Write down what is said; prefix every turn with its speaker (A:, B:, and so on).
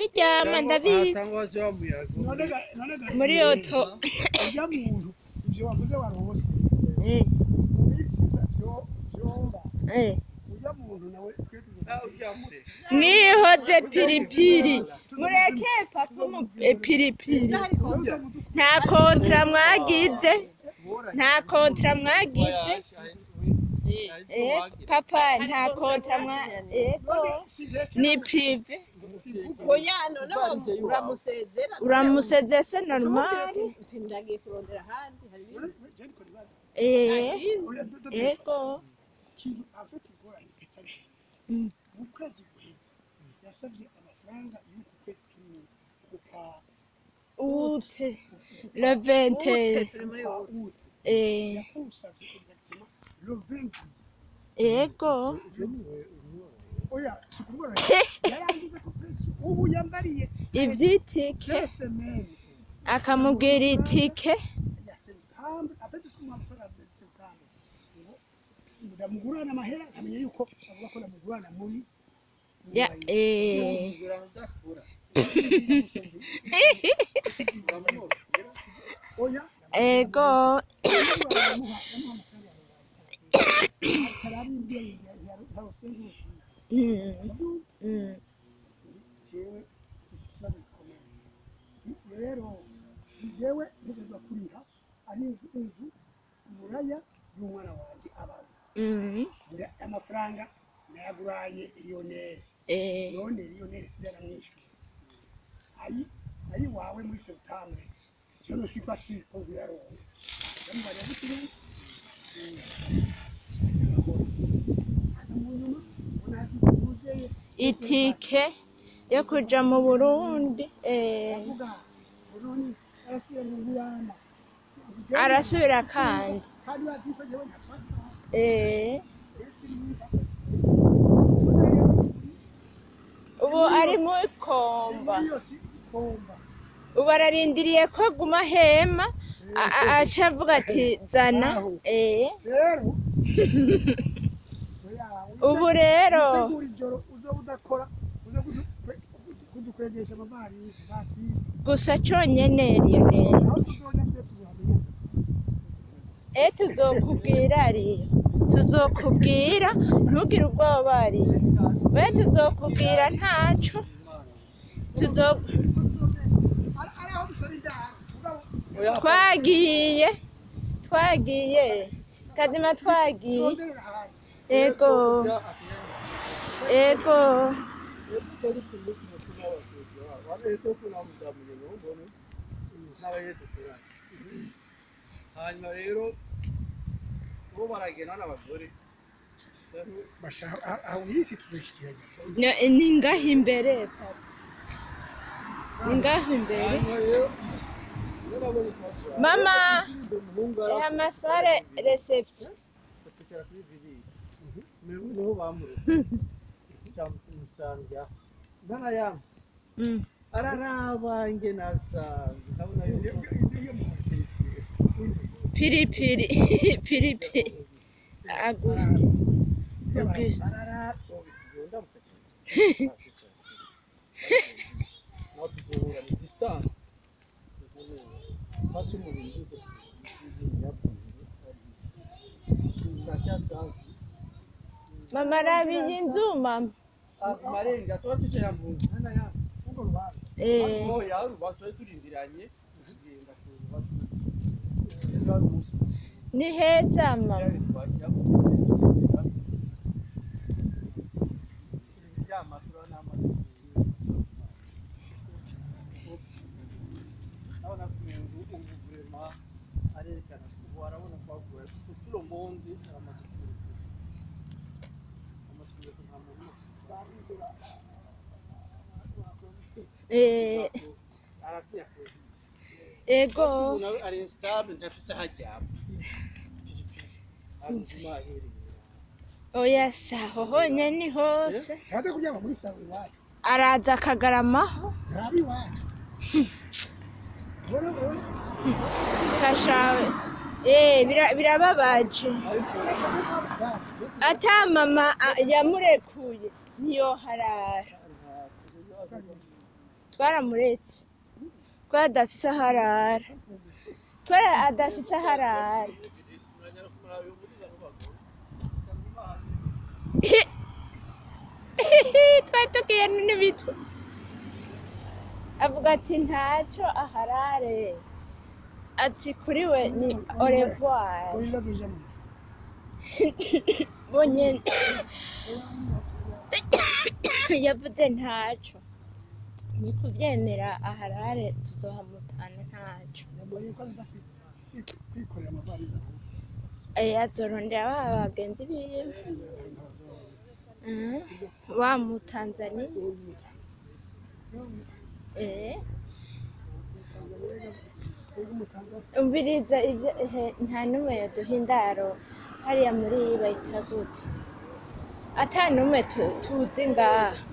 A: ndabiryama ndabizi
B: hatangwa se wa muyaga
C: none ga none ga
A: muri oto
C: urya muntu ivyo wavuze warose
A: Eh,
C: ubisiza vyo vyomba
A: eh.
C: urya muntu nawe twe
B: nawe uryamure
A: mwihoze piripiri mureke pafumu eh, piripiri nta kontra mwagize nta kontra mwagize Eh, papa nta kontra mwa ego ni prive
D: oya none uramusezera
A: uramuseze se normal
D: uti ndagiye kurondera ahandi hari
A: eh ego
C: ikintu afite ingorane kitari
A: Mm.
C: mu kwezi guheze yasabye amafaranga y'uku kwezi turimo kuka
A: ute le 20
D: turi muri
C: kuka
D: ubu
C: ut
A: eh
C: yakusavye exactement le 20
A: ego
C: oya sikubona yarangiza ku press ubu yambariye
A: ivyitike
C: deux semaines
A: akamubwira itike
C: ya septembre afite siku mu amafaranga ya septembre ngo ndamugurana amahera nkamenya yuko avuga ko ndamugurana muri
A: ya eh
B: kugura udakura
C: oya
A: ego mm, mm.
C: rero jewe ntegerezwa kuriha ari inzu inzu umuraya y'umwana wanjye abantu
A: Mm,
C: amafaranga nayaguraye lionel
A: eh,
C: none lionel sigara mwishyura ayi ayi wawe muri septembre je ne suis pas sûr ko uyaronka ndamubara gutyo mu nyuma unazi kuzeye
A: itike yo kuja mu burundi eh,
C: avuga none arasubira mu ngurana
A: arasubira kandi
C: kandi bazi ko jewe ntafata
A: eh,
C: ese niba
A: ubu ari muri komba
C: iyo si komba
A: ubu ararindiriye ko aguma hema a- a- aca avuga ati zana eh,
C: rero
A: ubu rero
C: utegura ijoro uza udakora uza kudu- kudukwegesha amavarisi batiri
A: gusa conyene Lionel
C: aho tuzoja twe tuzahamenya
A: eh tuzokubwira ari tuzokubwira ntugire ubwoba ari we tuzokubwira ntaco tuzo
C: ari aho dusaba indaro mugabo
A: twagiye twagiye kazima twagiye
C: turonderera ahantu
A: ego ego
B: hanyuma rero bo baragenda n'abagore
C: bashaka aho irisi tuzoshikiranya
A: No- ni ngaho imbere papa ni ngaho imbere
B: hanyuma rero iyo babonye kubasura
A: mama
B: umuhungu
A: eh, amasare reception
B: aratukira kuri virisi niho bamuruka cyamusanga ndana yamu
A: Mm.
B: araraba nge nasanze ndabona yuko
A: piripiri piripiri august august mama arabiye inzu mama
B: marenga tuba tucara mu ntana ya
C: ubwo rubanza
A: eh
B: oya ruba tuba turindiranye kugenda ku rubavu ejo hari umunsi
A: ni heza mama
B: twajyamo kuryama turabona amazi urabona ko ubu ubu vurema arerekana ubu arabona ko havuye kuturo mbondi amaze kurekura amaze kurekura nta muntu
A: eh
B: aratinya kurekura
A: ego
B: umuntu ari instable ntafise aho aryama ari ubuzima ahereye
A: oya saho honyine ni hose
C: ntaze kuryama muri salo iwacu
A: araza akagaramaho
C: ntari iwacu ubona ubona
A: kashawe eh bira- birababaje ata mama a- yamurekuye niyo harara twaramuretse kubera adafise aho arara kubera adafise aho arara twari tugiye n'ibitwe avuga ati ntacyo aharare ati kuri we ni orevoir
C: Oya dujamo.
A: bonyene yavuze ntacyo ni kubyemera aharare tuzohamutana ntacyo
C: Yabonye ko aza kwikorera amavariza.
A: Eh, azorondera ba bagenzi biwe Mhm. wa mu Tanzania eh umviriza ibyo ehe, nta n'umwe yaduha indaro hariya muri bayita gute ata n'umwe tu- tuzi ngaha